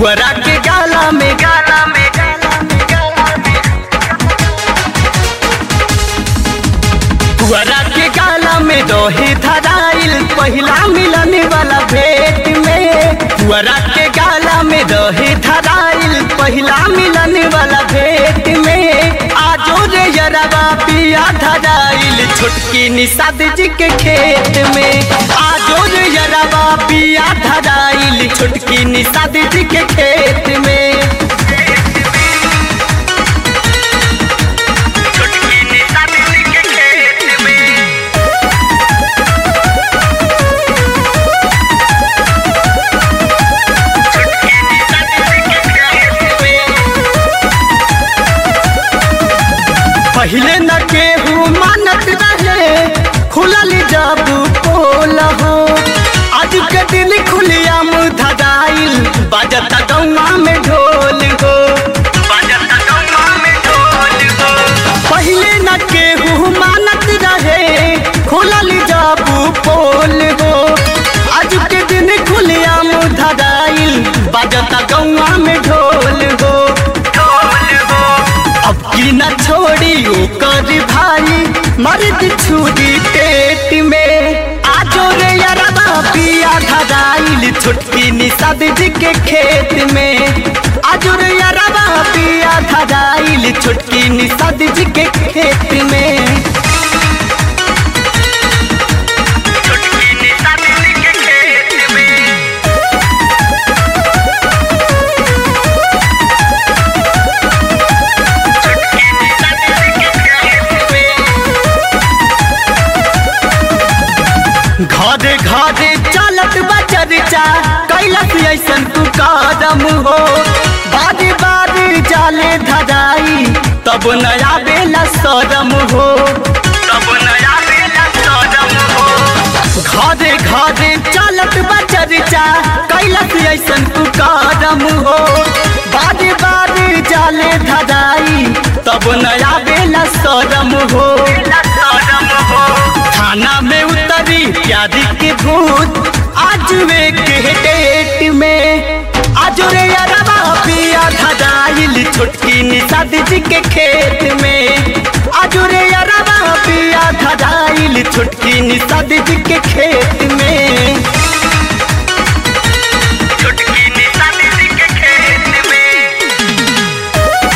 पुअरा के गाला में गाला में गाला में गाला में पुअरा के गाला में दोहे धराइल पहिला मिलन वाला भेंट में पुअरा के गाला में दोहे धराइल पहिला मिलन वाला भेंट में आजो रे यरवा पिया धराइल छोटकी निषाद जी के खेत में आजो रे यरवा पिया धराइल छोटकी निषाद जी के खेत में छोटकी निषाद जी के खेत में पहले न केहू मानत रहे खुलल जब पोल हो आज के दिन खुलिया धराइल बजत गौवा में ढोल हो बजत गौवा में ढोल हो पहले न केहू मानत रहे खुलल जब पोल हो आज के दिन खुलिया धराइल बजत गौवा में ढोल हो ढोल हो अब की न छोड़ी ओकर भाई मर्द छुरी पेट में आजो रे यरबा पिया धराइल छोटकी निषाद जी के खेत में आजो रे यरबा पिया धराइल छोटकी निषाद जी के खेत में छोटकी निषाद जी के खेत में घरे घरे चलत बा चर्चा कैलस ऐसन तू कदम हो बारी बारी जाले धराई तब नया बेला सदम हो तब नया बेला सदम हो घरे घरे चलत बा चर्चा कैलस ऐसन तू कदम हो बारी बारी जाले धराई तब नया बेला सदम हो सदम हो थाना में उतरी प्यारी के भूत आज वे के डेट में आज रे अरबा पिया धराइल छोटकी निषाद जी के खेत में आज रे अरबा पिया धराइल छोटकी निषाद जी के खेत में छोटकी निषाद जी के खेत में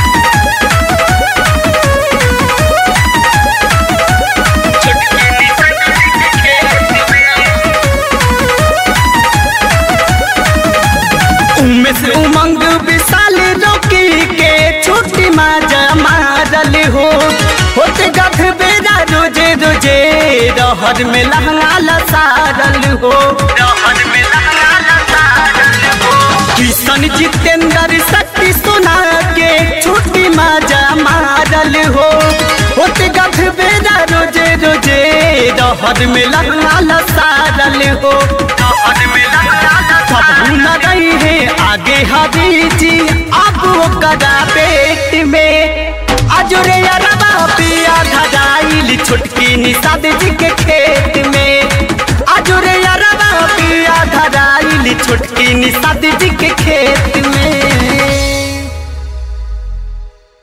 छोटकी निषाद जी के खेत में उमेश उमंग विशाल रोकी के छुट्टी माजा मारल हो होते गध बेरा रोजे रोजे रहर में लहंगा लसारल हो रहर में लहंगा लसारल हो किशन जितेंद्र शक्ति सुना के छुट्टी माजा मारल हो होते गध बेरा रोजे रोजे रहर में लहंगा लसारल हो रहर में लहंगा कबू न रही है आगे हरी जी अब वो कदा पेट में अजुरे अरबा पिया धराइल छोटकी निषाद जी के खेत में अजुरे अरबा पिया धराइल छोटकी निषाद जी के खेत